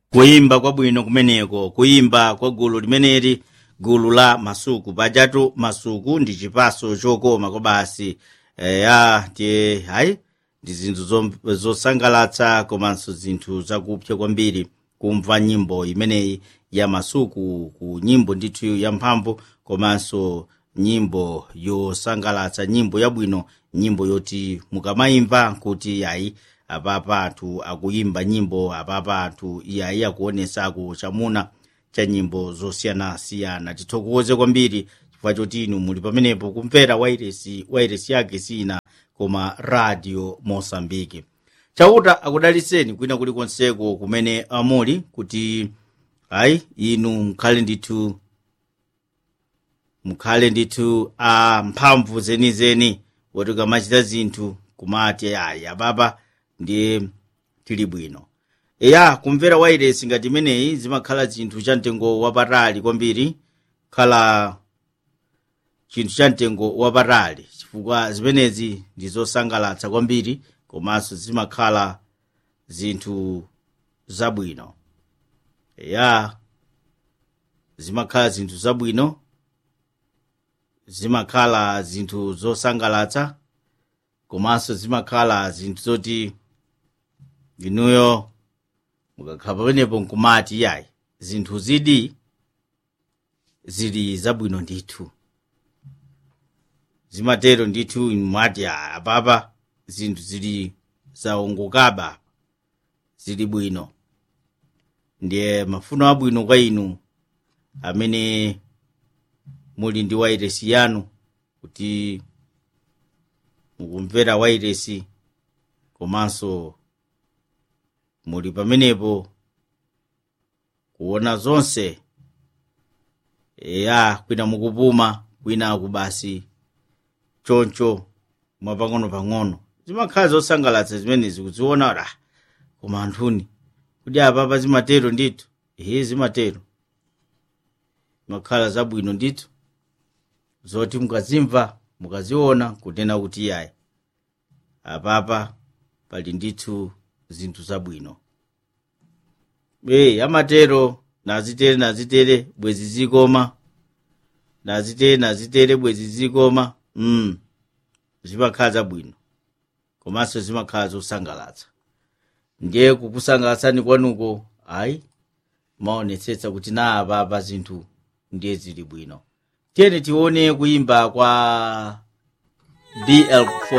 kuyimba kwabwino kumeneko kuyimba kwa gulu limeneli gulu la masuku pajatu masuku ndi chipaso chokoma kwa basi eya tiye hayi ndi zinthu zom- zosangalatsa komanso zinthu zakupsa kwambiri kumva nyimbo imeneyi ya masuku ku nyimbo ndithu yamphamvu komanso nyimbo yosangalatsa nyimbo yabwino nyimbo yoti mukamayimva kuti yayi apapa anthu akuyimba nyimbo apapa anthu yayi akuonesako chamuna cha nyimbo zosiyanasiyana tithokoze kwambiri chifukwa choti inu muli pamenepo kumvera wairesi wairesi yake sina koma radio mosambiki chauta akudaliseni kwina kulikonseko kumene amuli kuti ayi inu mukhale ndithu mukhale ndithu a mphamvu zenizeni woti ukamachita zinthu kumati ayi apapa ndiye tili bwino eya kumvera wairesi ngati imeneyi zimakhala chinthu cha mtengo wapatali kwambiri khala chinthu cha mtengo wapatali chifukwa zimenezi ndi zosangalatsa kwambiri komanso zimakhala zinthu zabwino eya zimakhala zinthu zabwino zimakhala zinthu zosangalatsa komanso zimakhala zinthu zoti inuyo mukakhala pamenepo nkumati yayi zinthu zidi zili zabwino ndithu zimatero ndithu mati apapa zinthu zili zaongokaba zili bwino ndiye mafuno abwino kwa inu amene muli ndi wairesi yanu kuti mukumvera wairesi komanso muli pamenepo kuona zonse eya kwina mukupuma kwina kubasi choncho mwapang'ono-pang'ono zimakhala zosangalatsa zimenezi kuziona ra koma anthuni kuti apapa zimatero ndithu ehe zimatero zimakhala zabwino ndithu zoti mukazimva mukaziona kunena kuti yayi apapa pali ndithu zinthu zabwino e amatero nazitere nazitere bwezi zikoma nazitere nazitere bwezi zikoma mm. zimakhala zabwino komanso zimakhala zosangalatsa ndiye kukusangalatsani kwanuko ayi maonetsetsa kuti na apapa zinthu ndiye zili bwino tiyeni tione kuyimba kwa bl4